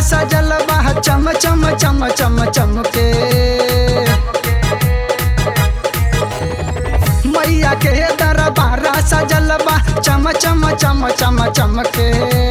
सजल बा चम चम चम चम चमके मैया के दरबार सजल बा चम चम चम चम चमके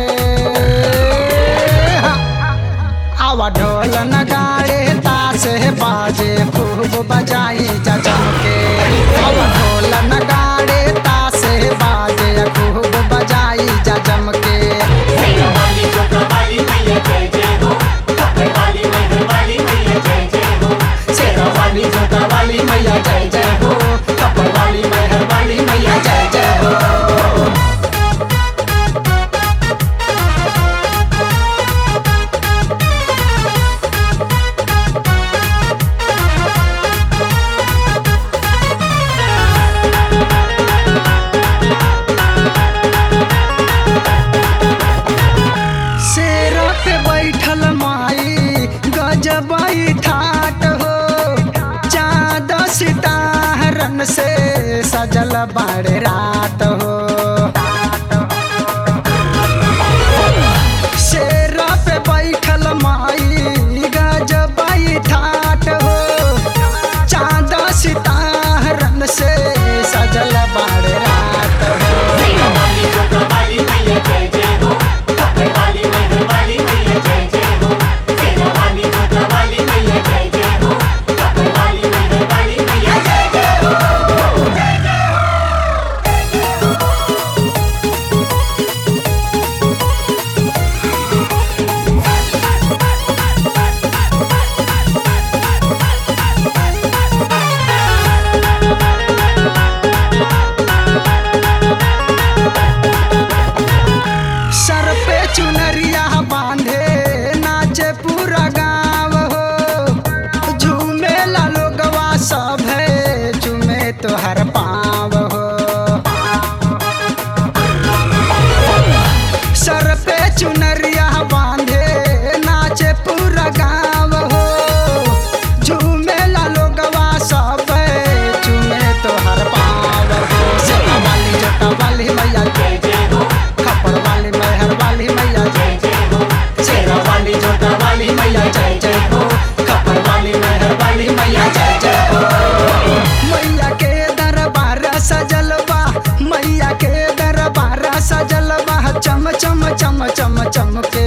आवा ढोल नगाड़े ताश बाजे खूब बजाई जा चमके आवा ढोल नगाड़े ताश बाजे खूब बजाई जा चमके वाली जोता वाली मैया जय जय हो कपड़ वाली मेहर वाली मैया जय जय हो शेरा वाली जोता वाली मैया जय जय हो कपड़ वाली मेहर वाली मैया जय जय हो शेरा पे बैठल माई गजबाई ठाट हो चाँद सितारन से सजल बाड़े रात हो शेरा पे बैठल माई गजबाई ठाट हो चाँद सितारन से सजल बाड़े रात हो वाली जोता वाली मैया जय जय हो कपड़ वाली मेहर वाली मैया जय जय हो शेरा वाली जोता वाली मैया जय जय हो कपड़ वाली मेहर वाली मैया जय जय हो सर पे चुनरिया बांधे नाचे पूरा गाँव हो झूमे ला लोगवा सब है झूमे तो हर पाँव हो सर पे चुनरिया बांधे नाचे पूरा गाँव हो झूमे ला लोगवा सब है झूमे तो हर पाँव हो सेवा वाली जटा वाली मैया जय जय हो खपर वाली मेहर वाली मैया जय जय हो शेरा वाली जोटा वाली मैया जय जय हो खपर वाली मेहर वाली मैया जय जय हो मैया के दरबार सजल बा मैया के दरबार सजल बा चम चम चम चम चमके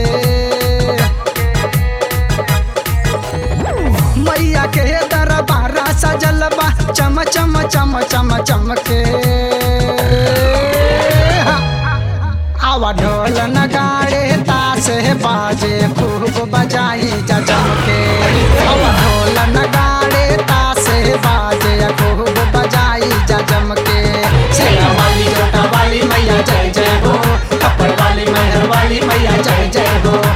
मैया के दरबार सजल बा चम चम चम चम चमके आवा ढोल नगाड़े ताश बाजे खूब बजाई जा चमके आवा ढोल नगाड़े ताश बाजे खूब बजाई जा चमके शेरा वाली जोटा वाली मैया जय जय हो कपड़ वाली मेहर वाली मैया जय जय हो